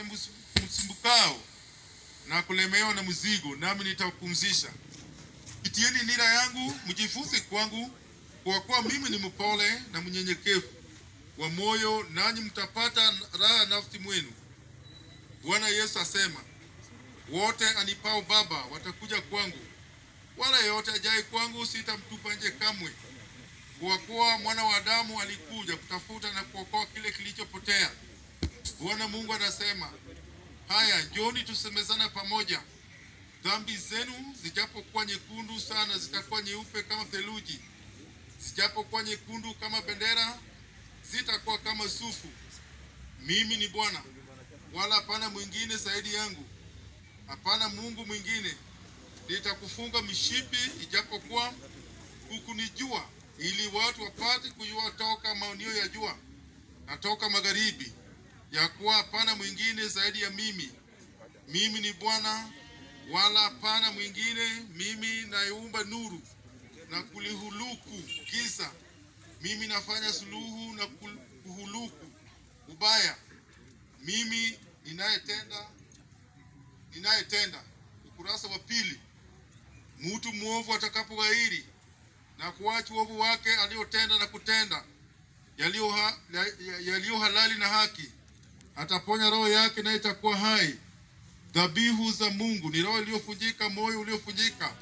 msu- msumbukao na kulemewa na mzigo, nami nitawapumzisha. Kitieni nira yangu, mjifunze kwangu, kwa kuwa mimi ni mpole na mnyenyekevu wa moyo, nanyi mtapata raha nafsi mwenu. Bwana Yesu asema, wote anipao Baba watakuja kwangu, wala yeyote ajaye kwangu sitamtupa nje kamwe. Kwa kuwa mwana wa Adamu alikuja kutafuta na kuokoa kile kilichopotea. Bwana Mungu anasema, haya, njoni tusemezana pamoja. Dhambi zenu zijapokuwa nyekundu sana, zitakuwa nyeupe kama theluji; zijapokuwa nyekundu kama bendera, zitakuwa kama sufu. Mimi ni Bwana, wala hapana mwingine zaidi yangu, hapana Mungu mwingine. Nitakufunga mishipi, ijapokuwa hukunijua, ili watu wapate kujua toka maonio ya jua na toka magharibi, ya kuwa hapana mwingine zaidi ya mimi. Mimi ni Bwana, wala hapana mwingine. Mimi nayeumba nuru na kulihuluku giza. Mimi nafanya suluhu na kul- kuhuluku ubaya. Mimi ninayetenda ninayetenda. Ukurasa wa pili. Mtu mwovu atakapoghairi na kuacha uovu wake aliotenda na kutenda yaliyo ha, ya- ya- yaliyo halali na haki, ataponya roho yake naye itakuwa hai. Dhabihu za Mungu ni roho iliyovunjika, moyo uliovunjika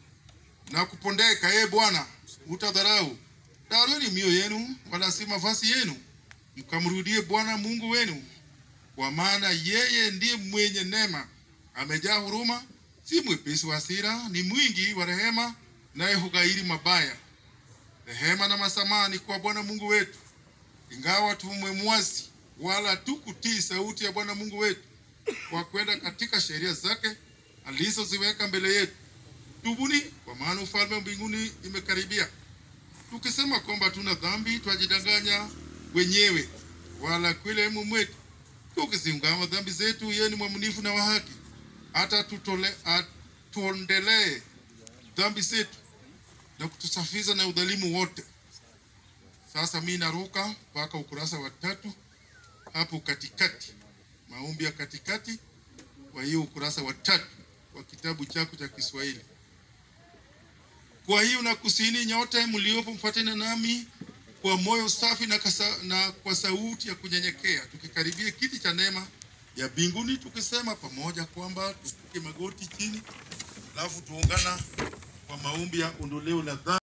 na kupondeka. Ee Bwana, utadharau. Darweni mioyo yenu, wala si mavazi yenu, mkamrudie Bwana Mungu wenu, kwa maana yeye ndiye mwenye neema, amejaa huruma, si mwepesi wa hasira, ni mwingi wa rehema, naye hughairi mabaya. Rehema na masamaha ni kwa Bwana Mungu wetu, ingawa tumemwasi, wala tukutii sauti ya Bwana Mungu wetu kwa kwenda katika sheria zake alizoziweka mbele yetu. Tubuni, kwa maana ufalme wa mbinguni imekaribia. Tukisema kwamba tuna dhambi, twajidanganya wenyewe, wala kweli haimo mwetu. Tukiziungama dhambi zetu, yeye ni mwaminifu na wa haki, hata tutole- atuondelee dhambi zetu na kutusafisha na udhalimu wote. Sasa mi naruka mpaka ukurasa wa tatu hapo katikati, maombi ya katikati wa hiyo ukurasa wa tatu wa kitabu chako cha Kiswahili. Kwa hiyo nakusini nyote mliopo, mfuatane nami kwa moyo safi na, kasa, na kwa sauti ya kunyenyekea, tukikaribia kiti cha neema ya mbinguni, tukisema pamoja kwamba tupige magoti chini, alafu tuungana kwa maombi ya ondoleo la dhambi.